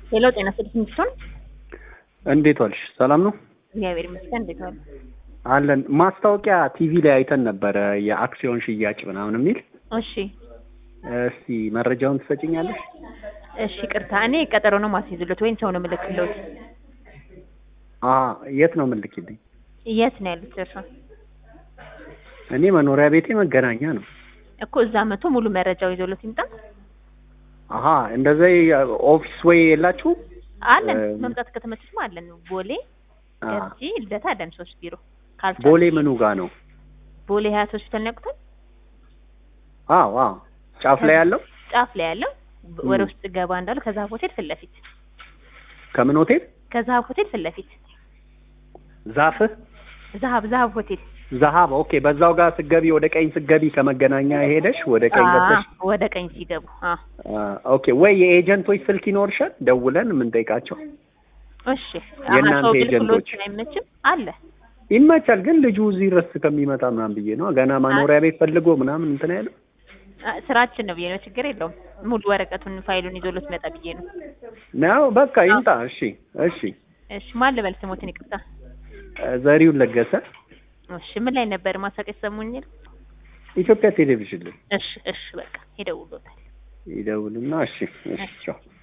ሄሎ ጤና ስልክ ሲሆን እንዴት ዋልሽ? ሰላም ነው እግዚአብሔር ይመስገን። እንዴት ዋሉ? አለን። ማስታወቂያ ቲቪ ላይ አይተን ነበረ የአክሲዮን ሽያጭ ምናምን የሚል እሺ እስቲ መረጃውን ትሰጭኛለሽ? እሺ፣ ቅርታ እኔ ቀጠሮ ነው ማስይዝሎት ወይም ሰው ነው የምልክሎት? አ የት ነው የምልክልኝ? የት ነው ያሉት እርሶ? እኔ መኖሪያ ቤቴ መገናኛ ነው። እኮ እዛ መቶ ሙሉ መረጃው ይዞሎት ይምጣ። አሀ እንደዛ ኦፊስ ወይ የላችሁ? አለን እም፣ መምጣት ከተመቸሽማ አለን። ቦሌ አ፣ ገርጂ ልደታ አለን ሶስት ቢሮ ካልቻ ቦሌ ምኑ ጋ ነው? ቦሌ ሀያት ሆስፒታል ነው ያውቁታል? አዎ አዎ፣ ጫፍ ላይ ያለው ጫፍ ላይ ያለው እም። ወደ ውስጥ ገባ እንዳሉ ከዛሀብ ሆቴል ፊት ለፊት ከምን ሆቴል? ከዛሀብ ሆቴል ፊት ለፊት ዛፍ ዛሀብ ዛሀብ ሆቴል ዛሀብ። ኦኬ፣ በዛው ጋር ስገቢ ወደ ቀኝ ስገቢ ከመገናኛ ሄደሽ ወደ ቀኝ አ፣ ገብተሽ ወደ ቀኝ ሲገቡ አ አ፣ ኦኬ። ወይ የኤጀንቶች ስልክ ይኖርሻል? ደውለን የምንጠይቃቸው እሺ የእናንተ ሰው ኤጀንቶች? ግልግሎት አይመችም አለ ይመቻል፣ ግን ልጁ እዚህ ድረስ ከሚመጣ ምናምን ብዬ ነው ገና መኖሪያ ቤት ፈልጎ ምናምን እንትን ያለው አ፣ ስራችን ነው ብዬ ነው። ችግር የለውም። ሙሉ ወረቀቱን ፋይሉን ይዞሎት መጣ ብዬ ነው። ነው። በቃ ይምጣ። እሺ እሺ። እሺ ማን ልበል ስሞትን? ይቅርታ። ዘሪሁን ለገሰ እሺ ምን ላይ ነበር ማሳቀስ ሰሙኝል? ኢትዮጵያ ቴሌቪዥን ላይ እሺ እሺ በቃ ይደውሎታል። ይደውልና እሺ እሺ ቻው።